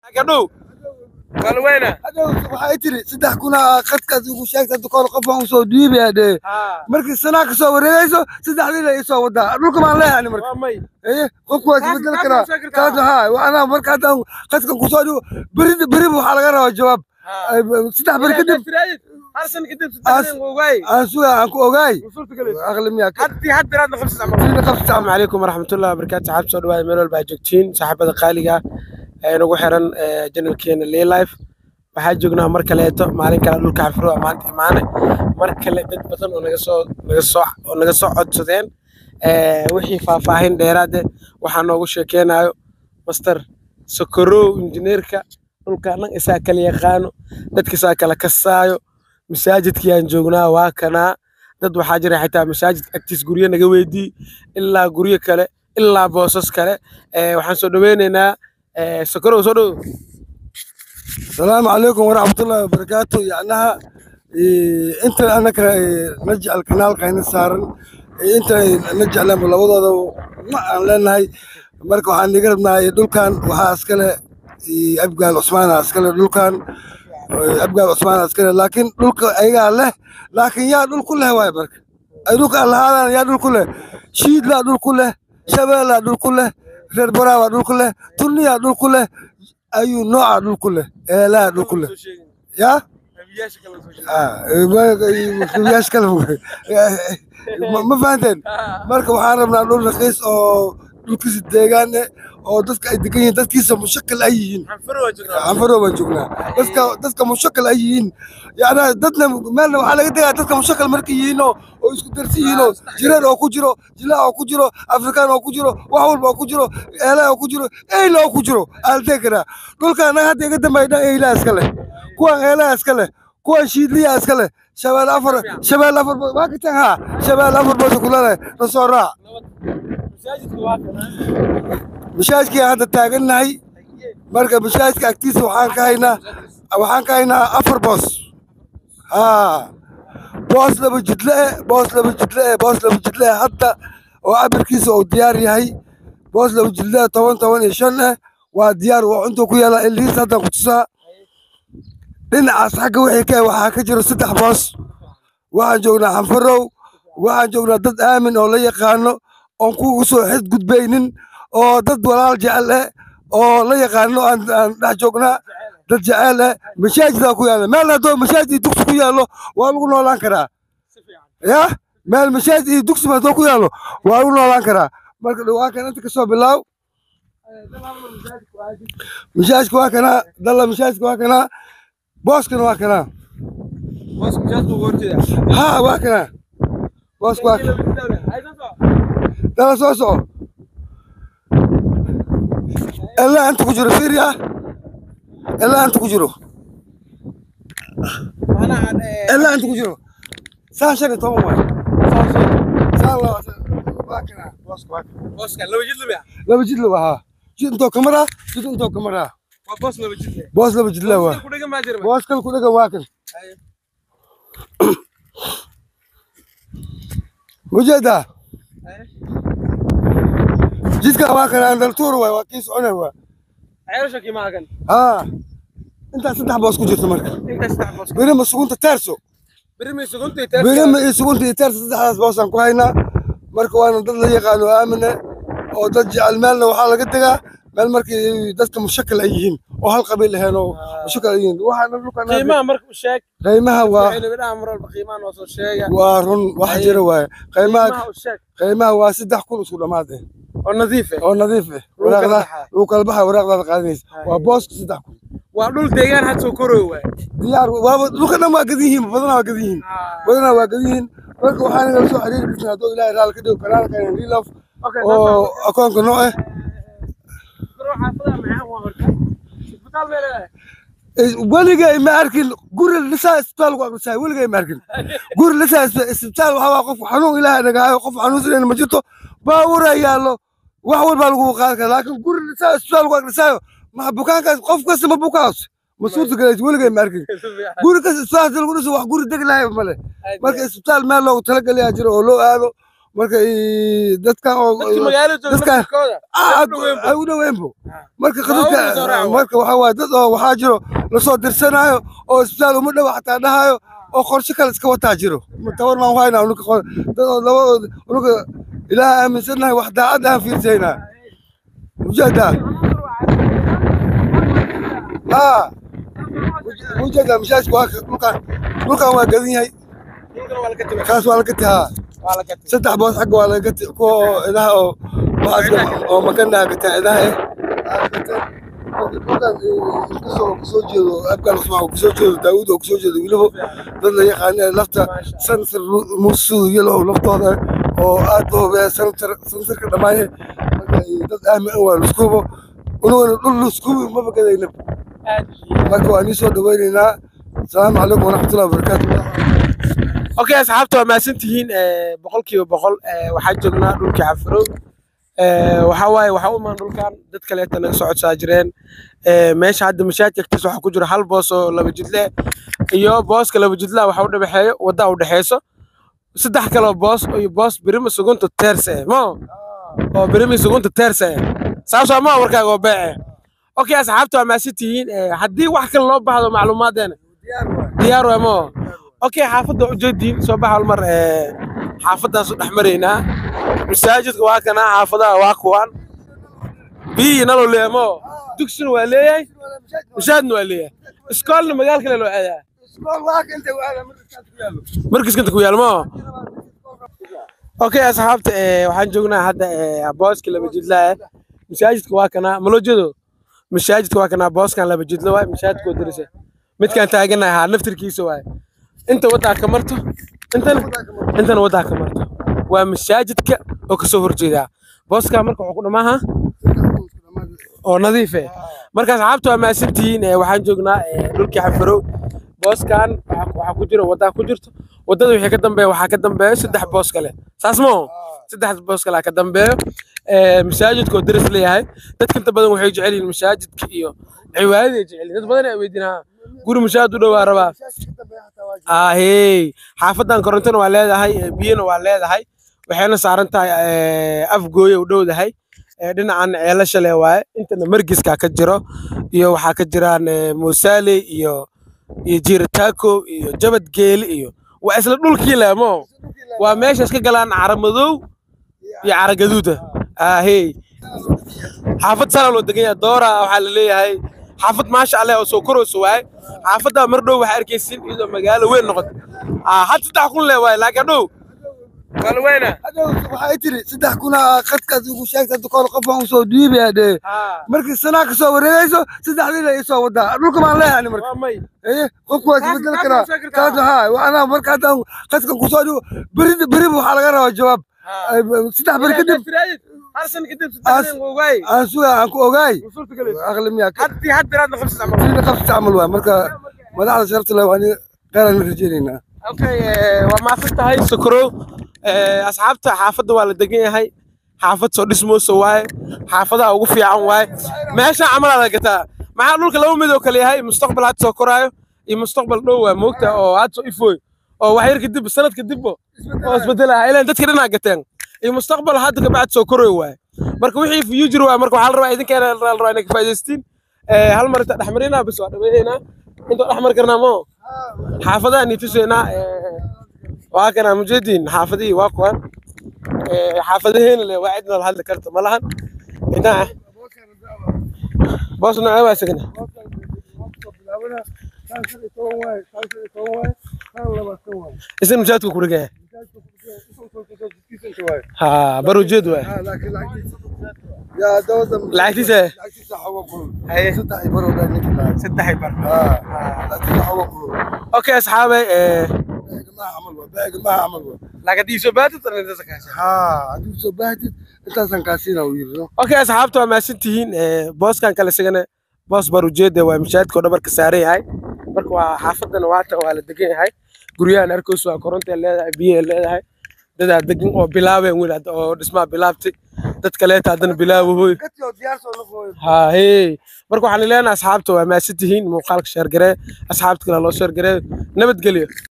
gadhow kalweyna waxay tiri saddex kuna khadkaad ugu sheegta dukool qof aan usoo dhiibaya dhee markii sanaa kasoo wareegayso saddexdii la isoo wadaa dhulka maan leeyahay marka waa may ايه qofku waa Taas- isbedel taas karaa ma sheegi kartaa. taas haa waana marka haddaan qadkan kusoo dhigo beri beri waxaa laga rabaa jawaab Ay, saddex beri kadib hal san kadib saddex ogaay aan suga aan ku ogaay suurta galayso aqli miyaa ka haddi had biraadna qabsada camal Sidii qabsi asalaamu calaykum waraxmatullahi wabarakaatu saxaab soo dhawaada meel walba aad joogtiin saaxiibada qaaliga ee nagu xiran janalkeena liilife waxaa joognaa mar kaleeto maalin kale dhulka xafro waa maanta imaane mar kale dad badan oo naga soo naga soo oo naga soo codsadeen Eh, wixii faahfaahin dheeraade waxaa noogu sheekeynayo master sokorow injineerka dhulka dhan isaa kala yaqaano dadkiisaa kala kasaayo masaajidkii aan joognaa waa kanaa dad waxaa jira xitaa masaajid agtiis guryo naga weydii ilaa guryo kale ilaa boosas kale Eh, waxaan soo dhaweyneynaa eh, sokorow soo dhow السلام عليكم ورحمة الله وبركاته يعناها إيه انت انا كا- نرجع القناة كاين سارن إيه انت نرجع لهم لوضع ما لان هاي مركو waxaan niga rabnaa dhulkan waxaa iskale إيه abgaal cusmaan iskale dhulkan إيه abgaal cusmaan iskale laakiin dhulka ayagaa leh laakiin yaa dhul ku leh waay marka ay dhulka lahaadaan yaa dhul ku leh shiidlaa dhul ku leh shabeellaa dhul ku leh reer baraabaa dhul ku leh turniyaa dhul ku leh ayuu noocaa dhul ku leh eelaa dhul ku leh yaa yaas kale ma ma fahanteen marka waxaan rabnaa dhul raqiis oo dhulkiisa deegaan eh oo dadka ay degan yihiin dadkiisa mushakal ay yihiin canfaro baan joognaa dadka dadka mushakal ay yihiin yacnaa dadna meelna waxaa laga degaa dadka mushakal markay yihiin oo oo isku darsi yihiin oo jireer oo ku jiro jilaa oo ku jiro afrikaan oo ku jiro wax walba oo ku jiro eelaa oo ku jiro eyla oo ku jiro aaldee karaa dhulka annaga hadda iga dambeeya dhan eylaa iska leh kuwan eelaa iska leh kuwan shiidliyaa iska leh shabeel afar shabeel afar bood waa kataan haa shabeel afar bood kulaleeh na soo raac mashaajkii aan hadda taagannahay marka mashaajka agtiisa waxaan ka haynaa waxaan ka haynaa afar boos haa boos laba jidle eh boos laba jidle eh boos laba jidle eh hadda oo cabirkiisa uu diyaar yahay boos laba jidle eh toban toban iyo shan eh waa diyaar waa intuu ku yaala ilihiisa haddaan ku tusaa dhinacaas xagga wixii ka eh waxaa ka jiro saddex boos waxaan joognaa xanfarow waxaan joognaa dad aamin oo la yaqaano oon kugu soo xadgudbaynin oo dad walaal jecel eh oo la yaqaano aan aan dhex joognaa dad jecel eh masaajidaa ku yaalla meel haddoo masaajid iyo dugsi ku yaallo waa lagu noolaan karaa ya meel masaajid iyo dugsi haddoo ku yaallo waa lagu noolaan karaa marka dhawaakan inta kasoo bilaaw masaajidka waa kanaa dalla masaajidka waa kanaa booskana waa kanaa ها واكنا بوس واكنا دلا سو سو الا انت كجرو فيريا الا انت كجرو الا انت كجرو سان شنو تو واي سان الله واكنا بوس واكنا لو جيت له ها جيت انتو كاميرا جيت انتو كاميرا بوس لو جيت له بوس كل كل واكن وجدا جيتك واكن عند التور waa kii socona waa ها انت saddex boos ku jirto marka birima sugunta taarso birima iyo sugunta iyo taarso saddexdaas boosaan ku haynaa marka waana dad la yaqaano aamine oo dad jecel meelna waxaa laga degaa meel markii dadka mushakal ay yihiin oo hal qabiil ahayn oo mushakal ay yihiin waxaana dhulkan qiimaha waa waa run wax jira waaye qiimaha qiimaha waa saddex kun isku dhammaad eh oo nadiif eh Lagu kala waraaqda baxaa. lagu kala baxaa waraaqdaada qaadanaysa waa booska saddex kun waa dhul deegaan had soo koroy waay diyaar waaba dhulka dhan waa gadan yihiin badanaa waa gadan yihiin badanaa waa gadan yihiin marka waxaan inala soo xiriiri karnaa hadduu ilaahay raali ka dhigo kanaalka lilof oo akoonka noo eh weligay ma arkin guri lisaa isbitaal ku aqrisaay weligay ma arkin guri lisaa isbitaal waxaa waa qof xanuun ilaahay nagaayo qof xanuunsanayna ma jirto baawura yaallo wax walbaa lagu qaadi karaa laakiin guri lisaa isbitaal ku aqrisaayo ma bukaankaas qof kasta ma bukaas ma suurta galaysa weligay ma arkin guri kasta isbitaal lagu dhiso wax guri deg lahay male marka isbitaal meel loogu talagalayaa jiro oo loo aado marka ii, dadkan oo dadkii magaalada jooga dadka- laftirkooda Ah, u dhoweyn ay u dhoweynbo Ah. marka Waa u soo dadka raaco. marka waxaa waaye dad oo waxaa jiro lasoo dirsanaayo oo isbitaal uma dhow xataa dhahayo oo qorshe kale iska wataa jiro tabar maan waayna unuka qor- dad oo labadooda unuka ilaaha aaminsannahay wax daacad aan fiirsaynaa ujeedaa haa ujeedaa mishaashka waa ka- dhulkan dhulkan waa gadan yahay dhulkana waa laga timid kaas waa laga taa waa laga timid saddex boos xagga waa laga ti- kuwa oo idaha oo waxaas oo makanaa gataa idaha eh dhulkan kasoo kasoo jeedo abgaal cusmaan oo kasoo jeedo daawud oo kasoo jeedo weliba dad la yaqaana lafta sansar musu yalow laftooda oo aad u hubeeya sansar sansarka dhamaaye marka dad aamin ah waa luskubo unugana dhul luskubi maba gadayna aad marka waa nii soo dhaweynaynaa asalaamu calaykum waraxmatullahi wabarakaatu okay asxaabta waa mahadsantihiin eh, boqolkiiba boqol eh, waxaan joognaa dhulkii cafirow Eh, waxaa waaye waxaa u imaan dhulkan dad kaleeta naga soo codsaa jireen Eh, meesha hadda mashaajid agtiisa waxaa ku jira hal boos oo laba jidle iyo booska laba jidlaha waxa u dhexeeyo wadda u dhexeyso saddex kaloo boos iyo boos birima sugunta teerse eh, mo oo birimi sugunta teerse eh. saasoo ma warkaaga oo beece okay asxaabta waa mahadsantihiin Eh, haddii wax kale loo baahdo macluumaadeena diyaar waa mo okay xaafadda ujeediin soo baxa mar eh, xaafaddaas u dhex maraynaa masaajidka waa kana xaafadaha waa kuwan biyi naloo leeyahay mo dugsina waa leeyahay mashaadna waa leeyahay iskoolna magaal kale loo aadaa markiskanta ku yaal mo okay asxaabta eh, waxaan joognaa hadda eh, booska laba jidla eh masaajidka waa kana maloo jeedo masaajidka waa kana booskan laba jidla waay masaajidka oo dirisa midkaan taaganahay haa naftirkiisa waay inta waddaa ka marto intana intana waddaa ka marto waa masaajidka oo kasoo horjeedaa booskaa marka wuxuu ku dhamaaha oo nadiif eh marka asxaabta waa mahadsantihiin eh, waxaan joognaa eh, dhulkii xafarow booskan waxaa waxaa ku jira waddaa ku jirto waddada wixii ka dambeeya waxaa ka dambeeya saddex boos kale saas moo saddex boos kale ka dambeeyo Eh, masaajidka oo daris leeyahay dadka inta badan waxay jecel yihiin masaajidka iyo cibaadada ay jecel yihiin dad badan ay weydiinaa guri masaajid u dhowaa rabaa ahey xaafadan korontona waa leedahay eh, biyana waa leedahay waxayna saaran tahay eh, afgooya u dhowdahay Eh, dhinacan ceelasha le waaye intana margiska ka jiro iyo waxaa ka jiraan eh, musaale iyo iyo jiirataako iyo jabad geeli iyo waa isla dhulkii leemo waa meeshaas ka galaan cara madow iyo cara gaduuda ahey xaafad sana loo degan yahay doora waxaa la leeyahay xaafad maasha allah oo soo korayso waaye xaafadda mar dhow waxaa arkaysin iyadoo magaalo weyn noqoto Ah, had saddex kun le waaye laakiin dhow kala weyna waxay tiri saddex kuna qadkaas ugu sheegta hadda kahor qof baan usoo dhiibaya dhee markii sanaa kasoo wareegayso saddexdiina isoo wadaa dhulka baan leeyahay ani marka waa may ايه qofku waa Taas- isbedel taas karaa waa sheegi kartaa. taas haa waxaana marka haddaan qadkan kusoo dhigo beri beri waxaa laga rabaa jawaab Ay, saddex beri kadib hal san kadib As- saddex ogaay aan suga aan ku ogaay suurta galayso aqli miyaa haddii had biraadna qabsad camal kadibna qabsi camal waa marka madaxda sharafta leh waan qeeraan rajaynaynaa okay eh, waa maadsan tahay sokorow Eh, asxaabta xaafadda waa la degan yahay xaafad soo dhismoosa waaye xaafadaha ugu fiican waaye meesha camalaa la gataa maxaa dhulka laba mid oo kale yahay mustaqbal hadda soo koraayo iyo mustaqbal dhow waa moogta oo hadda soo ifooy oo wax yar kadib sanad kadibbo oo isbedelaha ilaan dadka dhinaa gateen iyo mustaqbal hadda kabacdi soo korayo waaye marka wixii future waaye marka waxaa la rabaa idinkeena la rabaa inay ka faa'iidaystiin Eh, hal mar inta dhexmarinaa bis waa dhameeyeynaa intoo dhexmari karnaa moo xaafadaha niituseynaa waa kana mujediin xaafadihii waa kuwan Eh, xaafadaheena le waa cidna la hadli karta ma lahan inaa boos nocee waa isagana isna mujaadku ku dhigaya ha barujeed waay yaa dawada lacagtiisa lacagtiisa xogo kulul Haye. saddex iyo baro baa ninka lahaa saddex bar haa lacagtiisa xogo kulul okay asxaabay eh, beegamaha camal waa beegamaha camal waa lacag diiso baadid intaas kaasi haa haddii soo baahdid intaasaan kaasiina uu yiri no okay asxaabta waa mahadsan tihiin Eh, booskan kale isagana boos barujeeda waa mashaadka oo dhabarka saaran yahay marka waa xaafadana waata waa la degan yahay guryahan arkoys waa korontay leedahay biyay leedahay dadaa degan oo bilaabeen wiil hadda oo dhismaa bilaabtay dad kaleeta haddana bilaabahoy katio diyaar soo noqoy ها هي marka waxaan leenahay asxaabta waa maasan tihiin muuqaalka sheer garee asxaabta kale loo sheer garee nabad gelyo